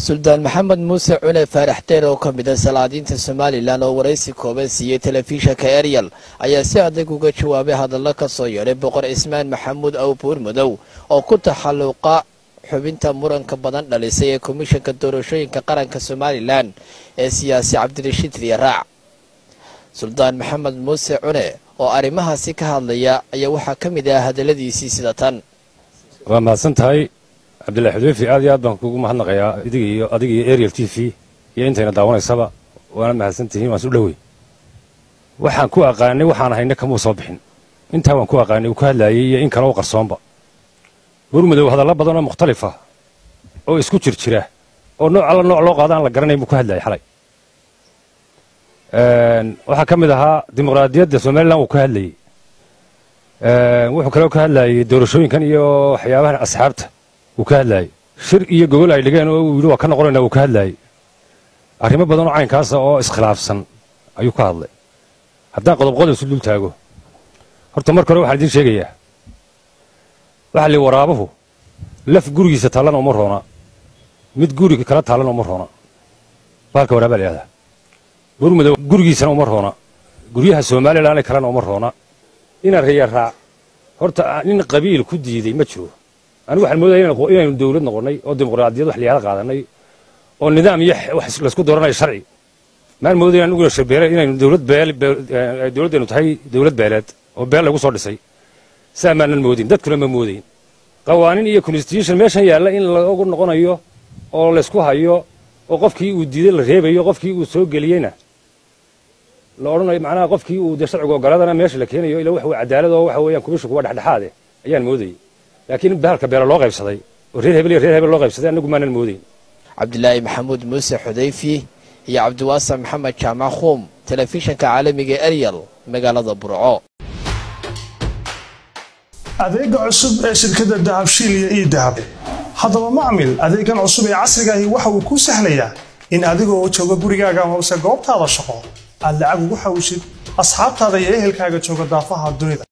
suldaan maxamed muuse cune faarax deer oo ka mid a salaadiinta somalilan oo waraysi kooban siiyey telefishinka eryal ayaa si adag uga jawaabay hadallo ka soo yeedhay boqor cismaan maxamuud awbuur madow oo ku taxalluqa xubinta muranka badan dhalisay ee komishanka doorashooyinka qaranka somalilan ee siyaasi cabdirashiid riyaraac suldaan maxamed muuse cune oo arrimahaasi ka hadlaya ayaa waxaa ka mid ah hadalladiisii sida tan waa mahadsan tahay cabdillahi xudeyfi aad iyo aad baan kugu mahadnaqayaa idiga iyo adiga iyo ariel t v iyo intayna daawanaysaba waana mahadsan tihiin waan isu dhowey waxaan ku aqaanay waxaan hayna kamuu soo bixin intaa waan ku aqaanay uu ka hadlaayay iyo in kale u qarsoonba burmadow hadallo badan oo mukhtalifa oo isku jir jira oo nooc alla nooc loo qaada aan la garanayn buu ku hadlayay xalay waxaa ka mid ahaa dimuqraadiyadda somalilan wuu ka hadlayey wuxuu kaloo ka hadlayey doorashooyinkan iyo waxyaabahan asxaabta wuu ka hadlayey shir iyo gogol ay dhigeen oo uu yidhi waa ka noqonayna wuu ka hadlayey arrimo badan oo caynkaasa oo iskhilaafsan ayuu ka hadlay haddaan qodob qodob isu dul taago horta marka hore waxaan idiin sheegayaa waxaa li waraabuhu laf gurigiisa taallana uma roona mid guriga kala taallana uma roona baalka waraabaa la yihahdaa burmadow gurigiisana uma roona guryaha somalilan kalena uma roona inaan reeya raac horta nin qabiil ku diiday ma jiro anigu waxaan moodaya inaynu dawlad noqonnay oo dimuqraadiyad wax liyaada qaadanay oo nidaam iyo wax laysku dooranayo sharci maan moodaya aniguna shabeele inaynu dawlad beel dawladdaynu tahay dawlad beeleed oo beel lagu soo dhisay saa maanan moodin dadkuna ma moodayn qawaaniin iyo constitution meeshan yaalla in lagu noqonayo oo laysku hayo oo qofkii uu diiday la reebayo qofkii uu soo geliyeyna la odhanayo macnaha qofkii uu dee sharciga ogoladana meesha la keenayo ila wax cadaalad oo waxa weeyaan kumishinku waa dhexdhexaade ayaan moodayey laakiin bahalka beela loo qaybsaday oo reer hebel iyo reer hebel loo qaybsaday anagu maanan moodayn cabdilaahi maxamuud muuse xudayfi iyo cabdiwaasa maxamed jaamac khuum telefishinka caalamiga eryal magaalada burco adeega cusub ee shirkadda dahabshiil iyo ii dahab haddaba macmil adeegan cusub ee casriga ahi waxa uu kuu sahlayaa in adiga oo jooga gurigaaga amase goobtaada shaqo aad lacag ugu xawshid asxaabtaada iyo ehelkaaga jooga daafaha dunida